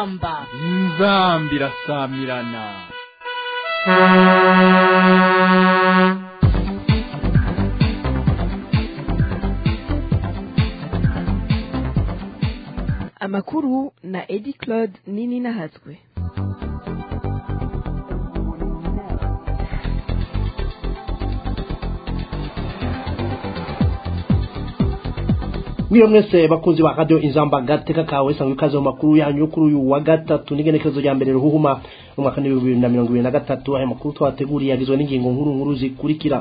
inzamba inzamba irasamirana amakuru na edi claude nini nahatswe mwiyo mwese bakunzi ba radio inzamba gateka kawe sangwe ikaze mu makuru yanyu yo kuri uyu wa gatatu n'igenekerezo rya mbere ruhuhuma mu mwaka w'ibihumbi bibiri na mirongo ibiri na gatatu aya makuru twateguriye agizwe n'ingingo nkuru nkuru zikurikira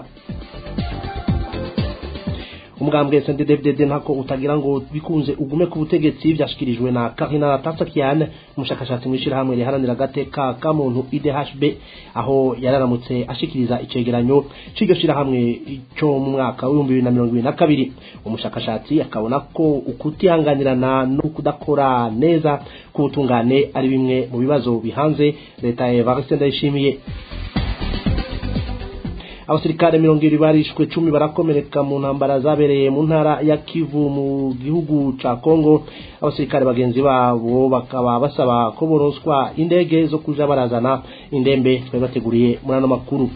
umugambwe SNDD-FDD ntako utagira ngo bikunze ugume ku butegetsi byashikirijwe na Karina Tatsakian umushakashatsi mwishirahamwe riharanira agateka ka muntu IDHB aho yararamutse ashikiriza icegeranyo c'iryo shirahamwe cyo mu mwaka w'ibihumbi bibiri na mirongo ibiri na kabiri umushakashatsi akabona ko ukutihanganirana no kudakora neza k'ubutungane ari bimwe mu bibazo bihanze leta ya Evariste Ndayishimiye abasirikare mirongo ibiri barishwe cumi barakomereka mu ntambara zabereye mu ntara ya kivu mu gihugu ca kongo abasirikare bagenzi babo bakaba basaba ko boronswa indege zo kuja barazana indembe twari bateguriye muri ano makuru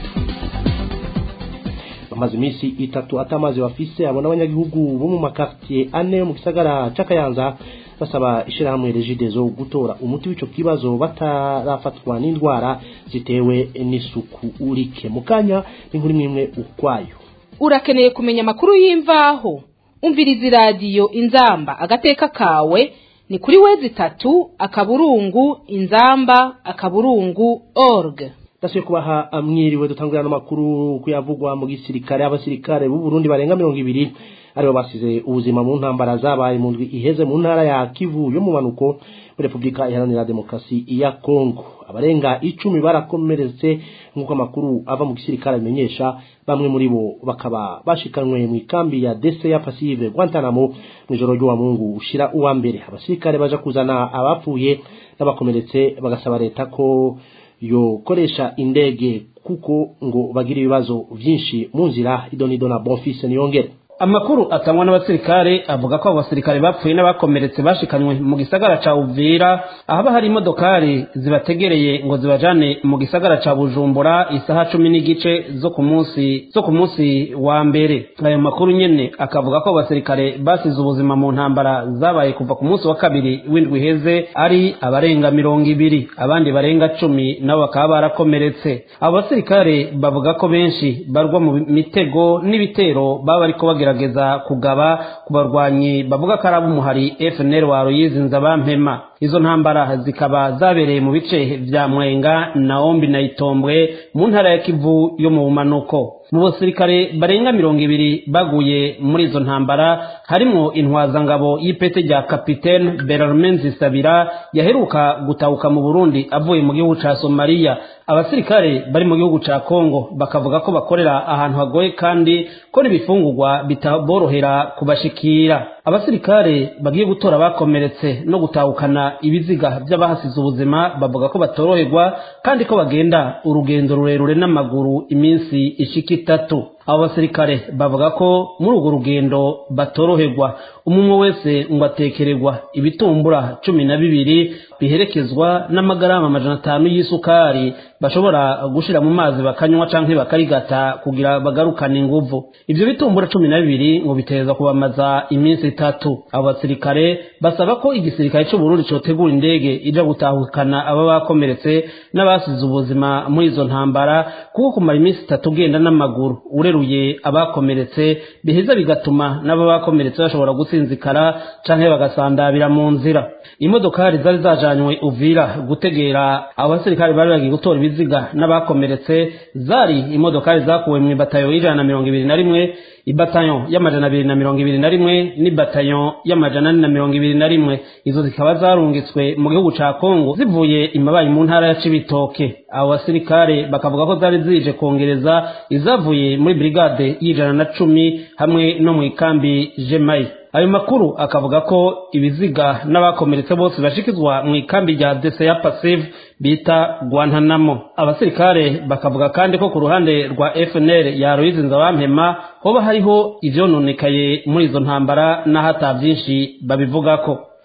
bamaze iminsi itatu atamazi bafise abo n'abanyagihugu bo mu makartier ane yo mu gisagara c'akayanza basaba ishirahamwe regidezo gutora umuti w'ico kibazo batarafatwa n'indwara zitewe n'isuku urike mukanya n'inkuru imwe ukwayo urakeneye kumenya amakuru y'imvaho umviriza iradiyo inzamba agateka kawe ni kuri wezi itatu akaburungu inzamba akaburungu org ndasubiye kubaha amwiriwe dutangurira n'amakuru kuyavugwa mu gisirikare abasirikare b'u Burundi barenga mirongo ibiri aribo basize ubuzima mu ntambara zabaye mu ndwi iheze mu ntara ya Kivu yo mu manuko muri Republika Iharanira Demokarasi ya Kongo abarenga icumi barakomeretse nk'uko amakuru ava mu gisirikare bimenyesha bamwe muri bo bakaba bashikanwe mu ikambi ya Dese ya Passive Guantanamo mu ijoro ry'uwa Mungu ushira uwa mbere abasirikare baje kuzana abapfuye n'abakomeretse bagasaba leta ko yokoresha indege kuko ngo bagira ibibazo byinshi mu nzira idonido na Bonfils niyongere amakuru atangwa n'abasirikare avuga ko abo basirikare bapfuye n'abakomeretse bashikanywe mu gisagara ca Uvira ahaba hari imodokari zibategereye ngo zibajane mu gisagara ca Bujumbura isaha cumi n'igice zo ku munsi zo ku munsi wa mbere ayo makuru nyene akavuga ko abo basirikare basize ubuzima mu ntambara zabaye kuva ku munsi wa kabiri w'indwi iheze ari abarenga mirongo ibiri abandi barenga cumi nabo bakaba barakomeretse abo basirikare bavuga ko benshi barwa mu mitego n'ibitero baba bariko bagira kugerageza kugaba ku barwanyi bavuga ko ari ab'umuhari FNL wa Ruyizinza bampema izo ntambara zikaba zabereye mu bice vya Mwenga na Ombi na Itombwe mu ntara ya Kivu yo mu bumanuko mu basirikare barenga mirongo ibiri baguye muri izo ntambara harimwo intwazangabo y'ipete rya kapitene Berarmen Zisabira yaheruka gutahuka mu Burundi avuye mu gihugu ca Somalia abasirikare bari mu gihugu ca Kongo bakavuga ko bakorera ahantu hagoye kandi ko n'ibifungurwa bitaborohera kubashikira abasirikare bagiye gutora bakomeretse no gutahukana ibiziga by'abahasize ubuzima bavuga ko batoroherwa kandi ko bagenda urugendo rurerure n'amaguru iminsi ishika itatu abo basirikare bavuga ko muri urwo rugendo batoroherwa umwe wese ngo atekererwa ibitumbura cumi na bibiri biherekezwa n'amagarama amajana atanu y'isukari bashobora gushira mu mazi bakanywa canke bakarigata kugira bagarukane inguvu ivyo bitumbura cumi na bibiri ngo biteza kubamaza iminsi itatu abo basirikare basaba ko igisirikare c'uburundi cotegura indege ija gutahukana aba bakomeretse n'abasize ubuzima muri izo ntambara kuko kumara iminsi itatu ugenda n'amaguru ureruye abakomeretse biheza bigatuma n'aba bakomeretse bashobora gusinzikara canke bagasandabira mu nzira imodokari zari zajanywe uvira gutegera abo basirikare bari bagiye gutora ibiziga n'abakomeretse zari imodokari zakuwe mu ibatayo y'ijana na mirongo ibiri na rimwe ibatayo y'amajana abiri na mirongo ibiri na rimwe n'ibatayo y'amajana ane na mirongo ibiri na rimwe izo zikaba zarungitswe mu gihugu ca kongo zivuye imabayi mu ntara ya cibitoke abo basirikare bakavuga ko zari zije kongereza izavuye muri brigade y'ijana na cumi hamwe no mu ikambi jemayi ayo makuru akavuga ko ibiziga n'abakomeretse bose bashikizwa mu ikambi rya dese ya pasive bita guantanamo abasirikare bakavuga kandi ko ku ruhande rwa fnl ya aloyizi nzabampema hoba hariho ivyononekaye muri izo ntambara n'aho ata vyinshi babivugako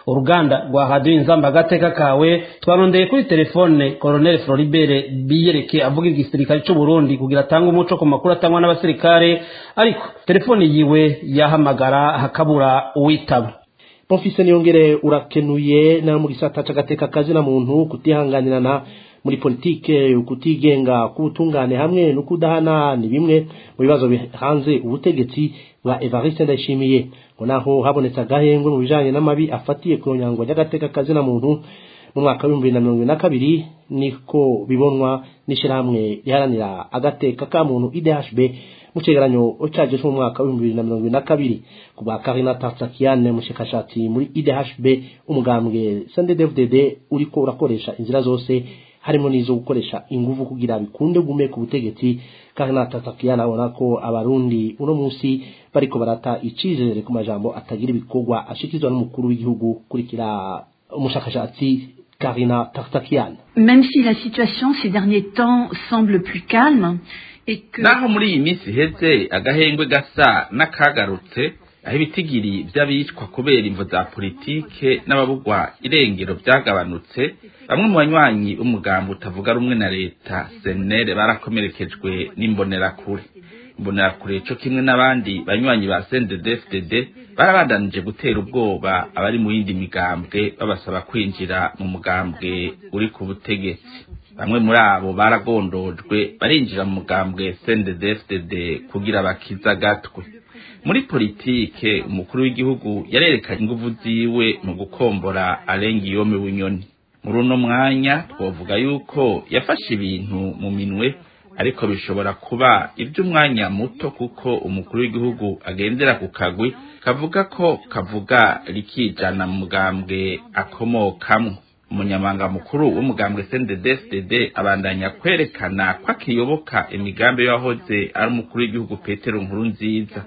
uruganda rwa radiyo inzamba agateka kawe twarondeye kuri telefone koroneli floribert biyereke avuga igisirikare cy'u Burundi kugira atange umuco ku makuru atangwa n'abasirikare ariko telefone yiwe yahamagara hakabura uwitaba Bonfise niyongere urakenuye na mu gisata c'agateka kazi na muntu kutihanganirana muri politike ukutigenga kubutungane hamwe no kudahana ni bimwe mu bibazo bihanze ubutegetsi bwa Evariste Ndayishimiye ngo naho habonetse agahengwe mu bijanye n'amabi afatiye ku nyangwa y'agateka kazi na muntu mu mwaka w'ibihumbi bibiri na mirongo na kabiri niko bibonwa n'ishirahamwe riharanira agateka ka muntu IDHB mu cegeranyo caje cyo mu mwaka w'ibihumbi bibiri na mirongo na kabiri ku bwa Karina Tarsakian mushakashatsi muri IDHB umugambwe CNDD-FDD uriko urakoresha inzira zose harimo n'izo gukoresha ingufu kugira bikunde gume ku butegetsi Karina Tarsakian abona ko abarundi uno munsi bariko barata icizere ku majambo atagira ibikorwa ashikizwa n'umukuru w'igihugu kurikira umushakashatsi Karina Tarsakian Même si la situation ces derniers temps semble plus calme et que naho muri iyi minsi iheze agahengwe gasa n'akagarutse aho ibitigiri by'abicwa kubera imvo za politike n'ababugwa irengero byagabanutse bamwe mu banywanyi b'umugambi utavuga rumwe na leta senere barakomerekejwe n'imbonerakure imbonerakure co kimwe n'abandi banywanyi ba CNDD-FDD barabandanije gutera ubwoba abari mu yindi migambwe babasaba kwinjira mu mugambwe uri ku butegetsi bamwe muri abo baragondojwe barinjira mu mugambwe CNDD-FDD kugira bakiza agatwe muri politike umukuru w'igihugu yarerekanye inguvu ziwe mu gukombora arenga iyome bunyoni muri uno mwanya twovuga yuko yafashe ibintu mu minwe ariko bishobora kuba iby'umwanya muto kuko umukuru w'igihugu agendera ku kagwi kavuga ko kavuga rikijana mu mugambwe akomokamwo umunyamanga mukuru w'umugambwe CNDD-FDD abandanya kwerekana ko akiyoboka imigambi y'ahoze ari umukuru w'igihugu Petero Nkurunziza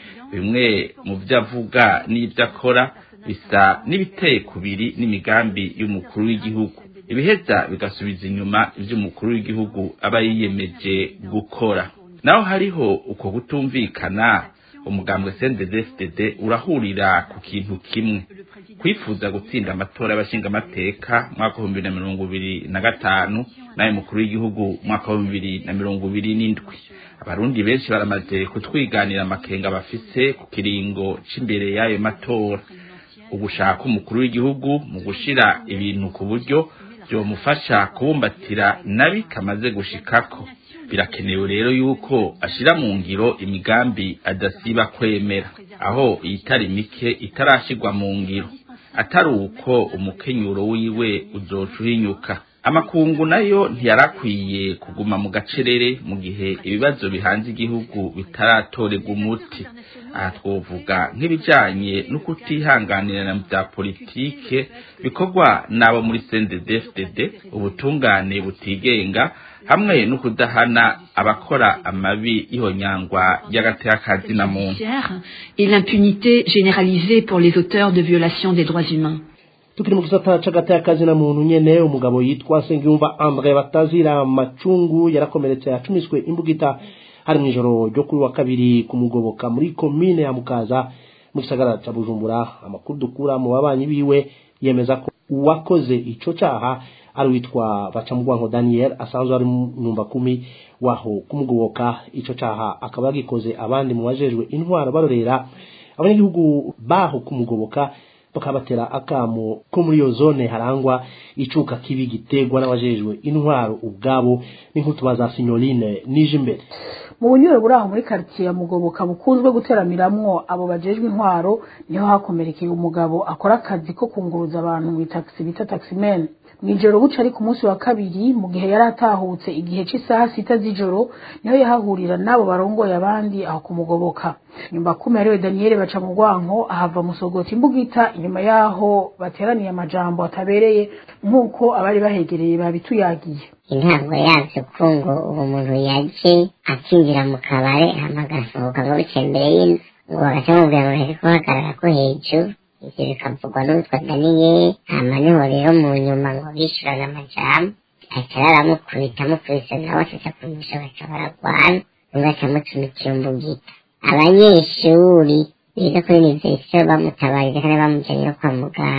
bimwe mu byo avuga n'ibyo akora bisa n'ibiteye kubiri n'imigambi y'umukuru w'igihugu ibiheza bigasubiza inyuma iby'umukuru w'igihugu aba yiyemeje gukora naho hariho uko kutumvikana umugambwe CNDD-FDD urahurira ku kintu kimwe kwifuza gutsinda amatora y'abashingamateka mwaka w'ibihumbi na mirongo ibiri na gatanu n'ayo mukuru w'igihugu mwaka w'ibihumbi bibiri na mirongo ibiri n'indwi abarundi benshi baramaze kutwiganira amakenga bafise ku kiringo c'imbere y'ayo matora ugushaka umukuru w'igihugu mu gushira ibintu ku buryo byomufasha kubumbatira nabi kamaze gushikako birakenewe rero yuko ashira mu ngiro imigambi adasiba kwemera aho iyitari mike itarashirwa mu ngiro atari uko umukenyuro wiwe uzoca uhinyuka amakungu nayo ntiyarakwiye kuguma mu gacerere mu gihe ibibazo bihanze igihugu bitaratorerwa umuti aha twovuga nk'ibijanye no kutihanganirana bya politike bikorwa n'abo muri CNDD-FDD ubutungane butigenga hamwe no kudahana abakora amabi y'ihonyangwa y'agateka na muntu et l'impunité généralisée pour les auteurs de violations des droits humains tukiri mu gisata c'agateka na muntu nyene umugabo yitwa Sengiyumva Andre batazira macungu yarakomeretse yacumiswe imbugita hari mw'ijoro ryo kuri wa kabiri kumugoboka muri komine ya Mukaza mu gisagara ca Bujumbura amakuru dukura mu babanyi biwe yemeza ko uwakoze ico caha ari witwa Bacamugwanko Daniel asanzwe ari nyumba kumi waho kumugoboka ico caha akaba yagikoze abandi mu bajejwe intwaro barorera abanyagihugu baho kumugoboka bakabatera akamo ko muri iyo zone harangwa icuka kibi gitegwa n'abajejwe intwaro ubwabo n'inkutuba za sinyoline nije imbere mu bunyure buri aho muri karitsiye ya mugoboka bukunzwe guteramiramwo abo bajejwe intwaro niho hakomerekeye umugabo akora akazi ko kunguruza abantu mu itagisi bita taximene mw'ijoro buca ari ku munsi wa kabiri mu gihe yari atahutse igihe c'isaha sita z'ijoro niho yahahurira n'abo barongoye abandi aho kumugoboka nyumba kumi ariwe daniyeli baca mu rwanko ahava musogota imbugita inyuma yaho bateraniye amajambo atabereye nk'uko abari bahegereye babituyagiye intango yavyo ko ngo uwo muntu yaje akinjira mu kabare hama agasohoka ngo bicaye imbere y'inzu ngo bagaca bamubwira ngo reka guhagarara ko hejuru ivyo bikavugwa n'uwitwa daniyeli hama niho rero mu nyuma ngo bishurana amajambo aca araramukubita amukubise nawe acaca kumusha baca baragwana umwe aca amucumikira imbugita abanyeshuri biga kuri universite bamutabarije kandi bamujanye no kwa muganga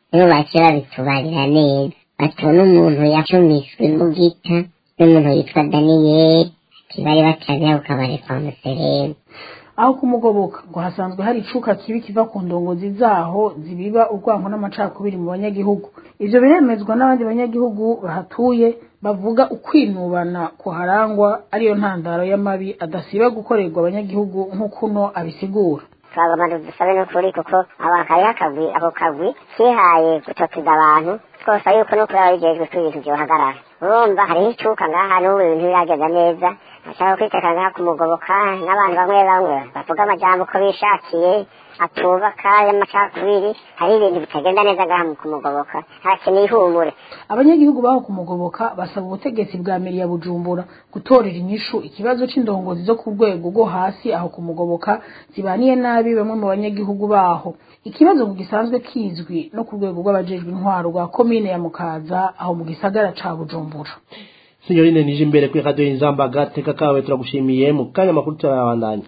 nibo baciye babitubarira neza batona umuntu yacumiswe imbugita n'umuntu yitwa daniyeli bari batabiha ku kabari kwa museremu aho kumugoboka ngo hasanzwe hari icuka kibi kiva ku ndongozi zaho zibiba urwango n'amacakubiri mu banyagihugu ivyo biremezwa n'abandi banyagihugu bahatuye bavuga ukwinubana kuharangwa ariyo ntandaro y'amabi adasiba gukorerwa abanyagihugu nk'ukuno abisigura twagomba dusabe n'ukuri kuko aba kariho akagwi ako kagwi kihaye gutoteza abantu twose yuko n'ukuri aba bijejwe ko ibintu vyohagarara urumva hariho icuka ngaha n'ubu ibintu biragenda neza ashaka kwiteka ngaha kumugoboka n'abantu bamwe bamwe bavuga amajambo uko bishakiye atubaka y'amacakubiri hari ibintu bitagenda neza ngaha mu kumugoboka harakeneye ihumure abanyagihugu baho kumugoboka basaba ubutegetsi bwa meri ya bujumbura gutorera inyishu ikibazo c'indongozi zo ku rwego rwo hasi aho kumugoboka zibaniye nabi bamwe mu banyagihugu baho ikibazo ngo gisanzwe kizwi no ku rwego rw'abajejwe intwaro rwa komine ya mukaza aho mu gisagara ca bujumbura sinyorine nije imbere kuri radio inzamba gateka kawe turagushimiye mu kanya makuru turabandanya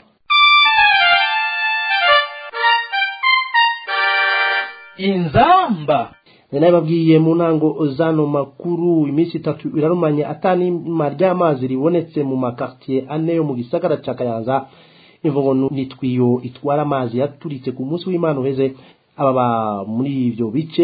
inzamba nari babwiye mu ntango zano makuru iminsi itatu irarumanye atanima ry'amazi ribonetse mu makartier ane yo mu gisagara ca kayanza imvugo nitwiyo itwara amazi yaturitse ku munsi w'imana uheze ababa muri ivyo bice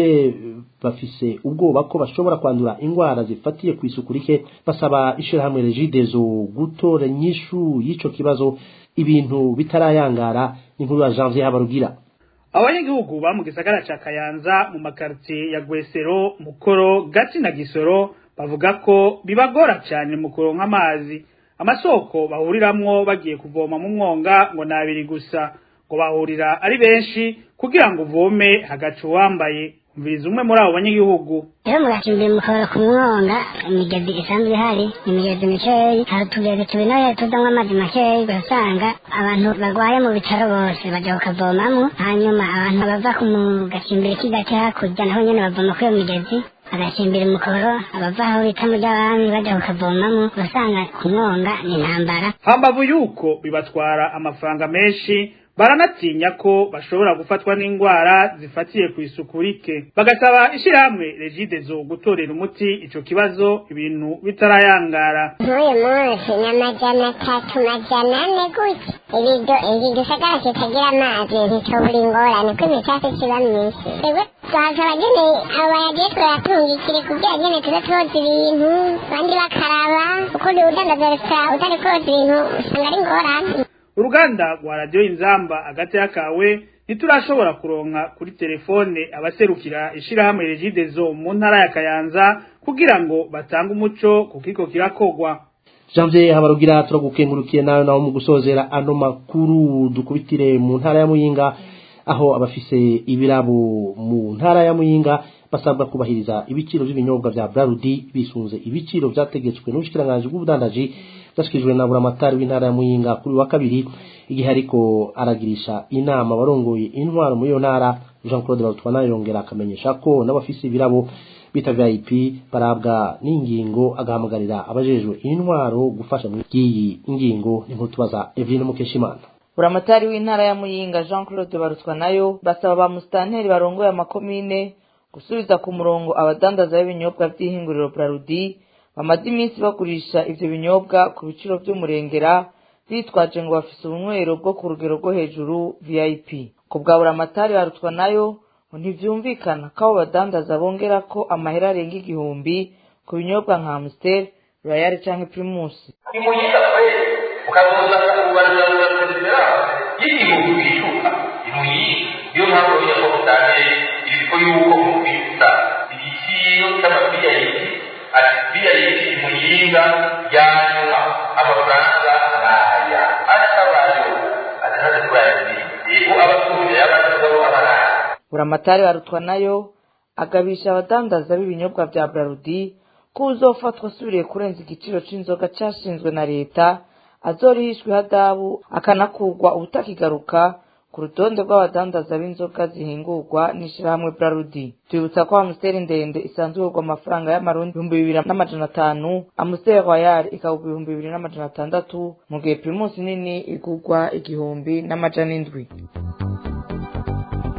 bafise ubwoba ko bashobora kwandura ingwara zifatiye ku isuku rike basaba ishirahamwe regidezo gutora inyishu y'ico kibazo ibintu bitarayangara inkuru ya janvier habarugira abanyagihugu ba mu gisagara ca kayanza mu makaritiye ya gwesero mukoro gati na gisoro bavuga ko bibagora cyane mu kuronka amazi amasoko bahuriramwo bagiye kuvoma mu mwonga ngo nabiri gusa ngo bahurira ari benshi kugira ngo uvome hagaca uwambaye umviriza umwe muri abo banyagihugu rero mugacimbira mukabara ku mwonga imigezi isanzwe ihari imigezi mikeyi hari utugezi tubinoye tuzamwo amazi makeyi ugasanga abantu barwaye mu bitaro bose baja kukavomamwo hanyuma abantu bava ku gacimbiri k'igati hakurya naho nyene bavoma kuri iyo migezi agacimbira umukoro abava aho bita mu ry'abami baja kukavomamwo ugasanga ku mwonga ni intambara hambavu yuko bibatwara amafaranga menshi baranatinya ko bashobora gufatwa n'indwara zifatiye ku isuku rike bagasaba ishyirahamwe regidezo gutorera umuti ico kibazo ibintu bitarayangara nk'uyu munsi ni amajana atatu majana ane gutya ibido iki gisagara kitagira amazi ntitobura ingorane ko imicafu kiba myinshi twebwe twasaba nyene abo bayagiye turatungikire kugira nyene tuze twoza ibintu abandi bakaraba ukundi udandaza resitora utari koza ibintu usanga ari ingorane uruganda rwa radiyo inzamba hagati y'akawe ntiturashobora kuronka kuri telefone abaserukira ishirahamwe regidezo mu ntara ya kayanza kugira ngo batange umuco ku kiko kirakogwa janvier habarugira turagukengurukiye nawe nawe mu gusozera ano makuru dukubitire mu ntara ya muyinga aho abafise ibirabo mu ntara ya muyinga basabwa kubahiriza ibiciro by'ibinyobwa vya brarudi bisunze ibiciro vyategetswe n'ubushikiranganji bw'ubudandaji bwashikirijwe na buramatari w'intara ya muyinga kuri wa kabiri igihe ariko aragirisha inama abarongoye intwaro muri iyo ntara jean claude barutwana yongera akamenyesha ko n'abafise ibirabo bita vip barabwa n'ingingo agahamagarira abajejwe intwaro gufasha muri iyi ngingo n'inkuru tubaza eveline mukeshimana buramatari w'intara ya muyinga jean claude barutwa nayo basaba ba musitanteri barongoye amakomine gusubiza ku murongo abadandaza b'ibinyobwa by'ihinguriro brarudi bamaze iminsi bagurisha ivyo binyobwa ku biciro vy'umurengera bitwaje ngo bafise ubunywero bwo ku rugero rwo hejuru vip ku bwa buramatari barutwa nayo ngo ntivyumvikana ko abo badandaza bongera ko amahera arenga igihumbi ku binyobwa nka amstel royal canke primus imuyinga kweli ukazozana kubarura perezida y'igihugu gishuka imuyinga niyo mpamvu bamenya ko mutange ibiko yuko mubitsa igiciro cy'amabiyayiti ati biyayiti imuyinga yanyuma amafaranga naya atabayo atanaze kurayazindi yego abatunze y'abandi bagabo abaraya buramatari barutwa nayo agabisha abadandaza b'ibinyobwa vya brarudi ko uzofatwa asubiriye kurenza igiciro c'inzoga cashinzwe na leta azorihishwa ihadabu akanakurwa ubutakigaruka ku rutonde rw'abadandaza b'inzoga zihingurwa n'ishirahamwe brarudi twibutsa ko amusiteri ndende isanzwe igurwa amafaranga y'amarundi ibihumbi bibiri n'amajana atanu amusiteri royal ikagurwa ibihumbi bibiri n'amajana atandatu mu gihe primusi nini igurwa igihumbi n'amajana indwi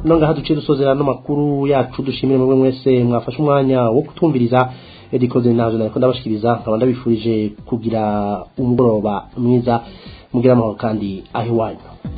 no ngaha duciye dusozera n'amakuru yacu dushimire mwe mwese mwafashe umwanya wo kutumviriza edikoze nazo nariko ndabashikiriza nkaba ndabifurije kugira umugoroba mwiza mugira amahoro kandi aho iwanyu